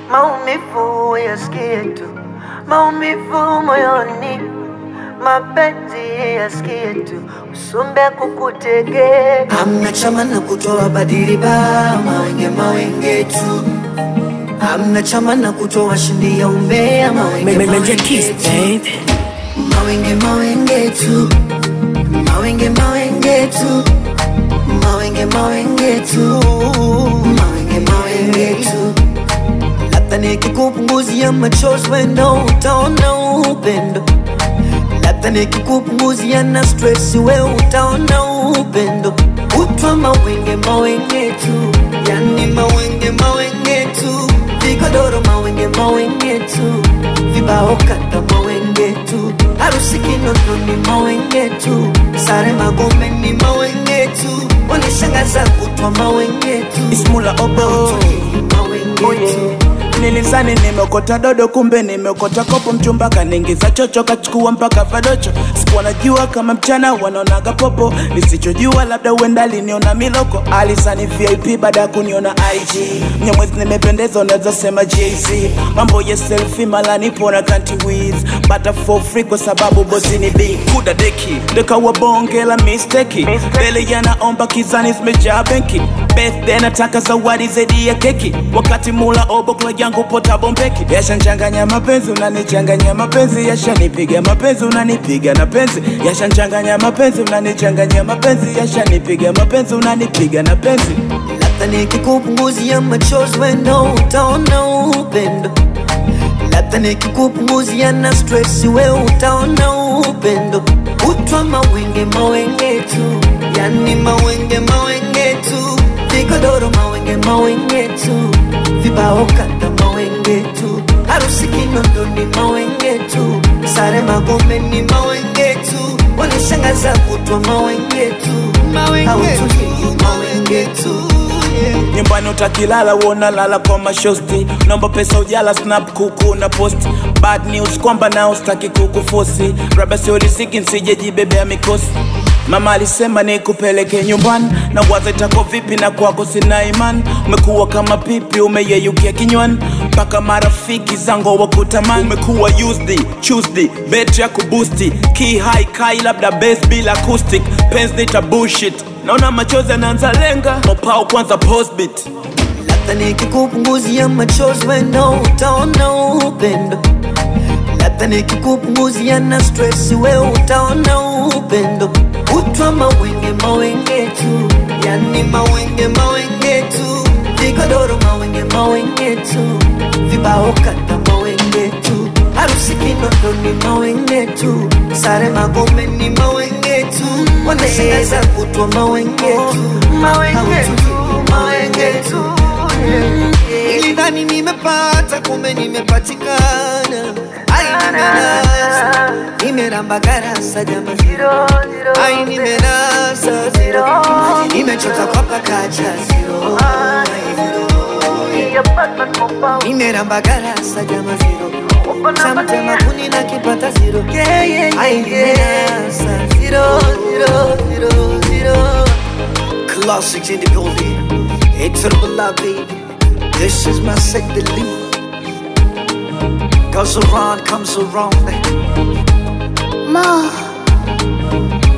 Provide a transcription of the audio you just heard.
maumivu yasikie tu, maumivu moyoni, mapenzi yasikie tu, usumbe kukutege. Hamna chama na kutoa badili ba mawenge mawenge tu. Hamna chama na kutoa shindi ya umbea mawenge Major Keys, mawenge tu. babe. Mawenge mawenge tu. Mawenge mawenge tu. Mawenge mawenge tu. Mawenge mawenge tu. Labda nikikupunguzia machozi wendo utaona upendo. Labda nikikupunguzia na stress we utaona upendo. Utwa mawenge mawenge tu. Yani mawenge mawenge tu. Vigodoro mawenge mawenge tu. Vibao kata mawenge tu. Harusi Kinondoni mawenge tu. Sare Magome ni mawenge tu. Wanishangaza kutwa mawenge tu. Ismula obo Hawatokei mawenge tu. Nilizani nimeokota dodo kumbe nimeokota kopo mchumba kaniingiza chocho kachukua mpaka vadocho sikuwa najua kama mchana wanaonaga popo nisichojua labda uenda aliniona miloko alisani vip baada ya kuniona ig mnyamwezi nimependeza unaweza sema jz mambo ya selfi mala nipo na kanti wiz bata for free kwa sababu bosi ni big kuda deki ndekawa bonge la misteki mbele yanaomba kizani zimejaa benki birthday nataka zawadi zaidi ya keki wakati mula obo kula yangu pota bombeki yashanchanganya mapenzi unanichanganya mapenzi yashanipiga mapenzi unanipiga na penzi yashanchanganya mapenzi unanichanganya mapenzi yashanipiga mapenzi unanipiga na penzi Labda nikikupunguzia machozi wendo utaona upendo. Labda nikikupunguzia na stress we utaona upendo. Utwa mawenge mawenge tu, yani mawenge mawenge tu. Vigodoro mawenge mawenge tu, vibao kata mawenge tu. Harusi Kinondoni mawenge tu, sare Magome ni mawenge tu. Wanishangaza kutwa mawenge tu, hawatulii mawenge tu. Yeah. nyumbani utakilala uona lala kwa mashosti naomba pesa ujala snap kuku na post bad news kwamba nao staki kukufosi raba siorisiki nsijejibebea mikosi mama alisema nikupeleke nyumbani na waza itako vipi na kwako sina imani umekuwa kama pipi umeyeyukia kinywani mpaka marafiki zangu wakutamani umekuwa used tuesday bet ya kubusti key high kai labda base bila acoustic pens nita bullshit naona machozi yanaanza lenga mopao kwanza postbit Labda nikikupunguzia machozi wendo utaona upendo. Labda nikikupunguzia na stress we utaona upendo. Utwa mawenge mawenge tu, yani mawenge mawenge tu. Vigodoro mawenge mawenge tu, vibao kata mawenge tu. Harusi Kinondoni mawenge tu, sare Magome ni mawenge tu. Wanashangaza kutwa mawenge tu, Mawenge tu, mawenge tu, yeah. Nilidhani nimepata kumbe nimepatikana. Ai, nimenasa nimeramba garasa jama Zero, zero, Ai, nimenasa zero nimechota kwa pakacha zero Ai, zero. Yeah, Batman Mopao. nimeramba garasa jama zero Uko na samtema mania. kuni na kipata zero Yeah, yeah, Ai, yeah, yeah. nimenasa zero zero zero zero Classics in the building. Hey, to the beloved, baby. This is my set to leave. Goes around, comes around. Mo.